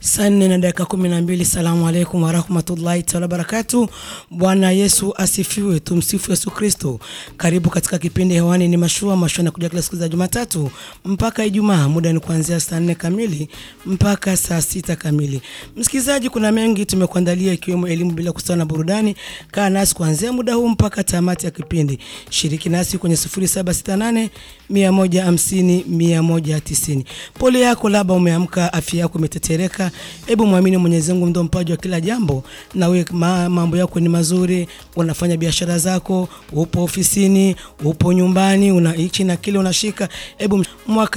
Saa nne na dakika kumi na mbili. Salamu alaikum warahmatullahi taala wabarakatu. Bwana Yesu asifiwe, tumsifu Yesu Kristo. Karibu katika kipindi hewani, ni mashua mashua, nakuja kila siku za Jumatatu mpaka Ijumaa. Muda ni kuanzia saa nne kamili mpaka saa sita kamili. Msikilizaji, kuna mengi tumekuandalia, ikiwemo elimu bila kusahau na burudani. Kaa nasi kuanzia muda huu mpaka tamati ya kipindi. Shiriki nasi kwenye 0768 150 190. Pole yako, labda umeamka afya yako imetetereka Hebu mwamini Mwenyezi Mungu, ndo mpaji wa kila jambo, na wewe ma, mambo yako ni mazuri, unafanya biashara zako, upo ofisini, upo nyumbani, una hichi na kile unashika. Hebu mwaka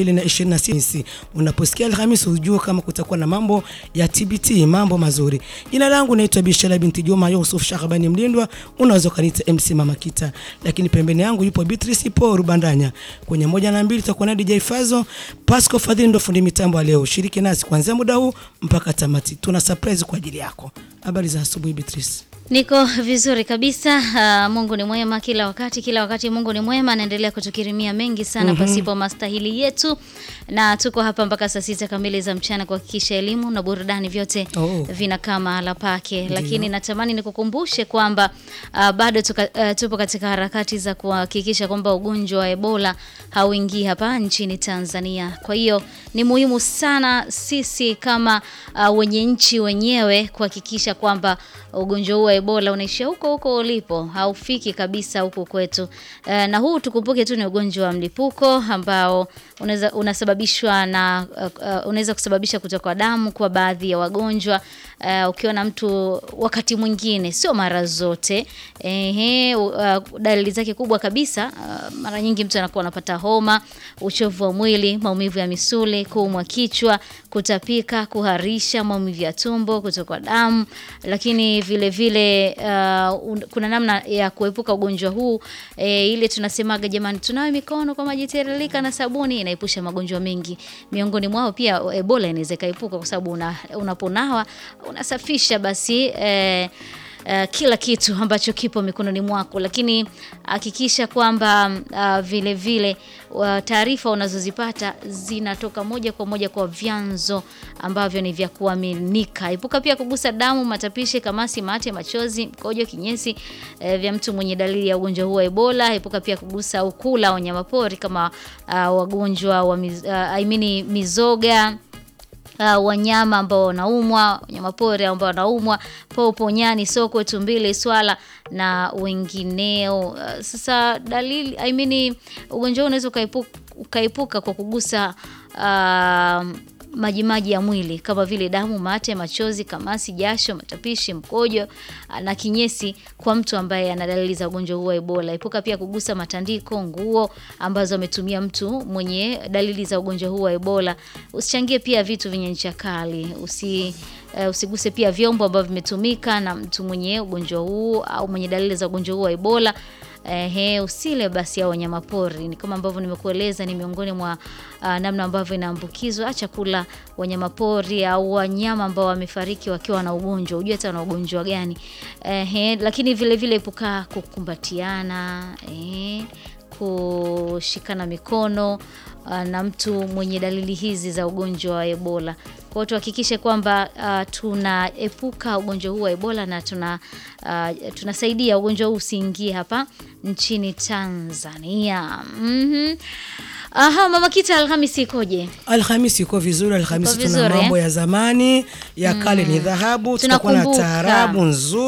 2026 unaposikia Alhamisi ujue kama kutakuwa na mambo ya TBT, mambo mazuri. Jina langu naitwa Bishara binti Juma Yusuf Shakabani Mlindwa, unaweza kaniita MC Mama Kita, lakini pembeni yangu yupo Beatrice po Rubandanya. Kwenye moja na mbili tutakuwa na DJ Fazo, Pasco Fadhili ndo fundi mitambo leo. Shiriki nasi kuanzia muda huu mpaka tamati. Tuna surprise kwa ajili yako. Habari za asubuhi Beatrice. Niko vizuri kabisa. Uh, Mungu ni mwema kila wakati, kila wakati Mungu ni mwema, anaendelea kutukirimia mengi sana mm -hmm. pasipo mastahili yetu, na tuko hapa mpaka saa sita kamili za mchana kuhakikisha elimu na burudani vyote Oh. vinakaa mahala pake, lakini natamani nikukumbushe kwamba uh, bado tuka, uh, tupo katika harakati za kuhakikisha kwamba ugonjwa wa Ebola hauingii hapa nchini Tanzania. Kwa hiyo ni muhimu sana sisi kama uh, wenye nchi wenyewe kuhakikisha kwamba ugonjwa huu wa Ebola unaishia huko huko ulipo, haufiki kabisa huku kwetu. Uh, na huu tukumbuke tu ni ugonjwa wa mlipuko ambao unaweza unasababishwa na uh, uh, unaweza kusababisha kutoka kwa damu kwa baadhi ya wagonjwa uh, ukiona mtu wakati mwingine, sio mara zote ehe, uh, dalili zake kubwa kabisa uh, mara nyingi mtu anakuwa anapata homa, uchovu wa mwili, maumivu ya misuli, kuumwa kichwa, kutapika, kuharisha, maumivu ya tumbo, kutokwa damu, lakini vile vile uh, un, kuna namna ya kuepuka ugonjwa huu e, ile tunasemaga jamani, tunawe mikono kwa maji tiririka na sabuni, inaepusha magonjwa mengi. Miongoni mwao pia Ebola inaweza ikaepuka kwa sababu una, unaponawa unasafisha basi eh, Uh, kila kitu ambacho kipo mikononi mwako, lakini hakikisha kwamba uh, vile vile uh, taarifa unazozipata zinatoka moja kwa moja kwa vyanzo ambavyo ni vya kuaminika. Epuka pia kugusa damu, matapishi, kamasi, mate, machozi, mkojo, kinyesi uh, vya mtu mwenye dalili ya ugonjwa huu wa Ebola. Epuka pia kugusa au kula wanyamapori kama uh, wagonjwa wa miz, uh, I mean, mizoga Uh, wanyama ambao wanaumwa, wanyama pori ambao wanaumwa, popo, nyani, sokwe, tumbili, swala na wengineo. Uh, sasa dalili I mean, ugonjwa huu unaweza ukaipuka, ukaipuka kwa kugusa uh, majimaji ya mwili kama vile damu, mate, machozi, kamasi, jasho, matapishi, mkojo na kinyesi kwa mtu ambaye ana dalili za ugonjwa huu wa Ebola. Epuka pia kugusa matandiko, nguo ambazo ametumia mtu mwenye dalili za ugonjwa huu wa Ebola. Usichangie pia vitu vyenye ncha kali. Usi Uh, usiguse pia vyombo ambavyo vimetumika na mtu mwenye ugonjwa huu au mwenye dalili za ugonjwa huu wa Ebola. Ehe, usile basi au wanyama pori. Ni kama ambavyo nimekueleza, ni miongoni mwa uh, namna ambavyo inaambukizwa. Acha kula wanyama pori au wanyama ambao wamefariki wakiwa na ugonjwa, hujua hata na ugonjwa gani. Ehe, lakini vile vile epuka kukumbatiana, eh, kushikana mikono uh, na mtu mwenye dalili hizi za ugonjwa wa Ebola. Kwa hiyo tuhakikishe kwamba uh, tunaepuka ugonjwa huu wa Ebola na tuna uh, tunasaidia ugonjwa huu usiingie hapa nchini Tanzania. Mhm. Aha, Mama Kita, Alhamisi ikoje? Alhamisi iko vizuri. Alhamisi Iko tuna vizuri, mambo eh? ya zamani ya kale ni dhahabu, tutakuwa na Tunakumbuka. taarabu nzuri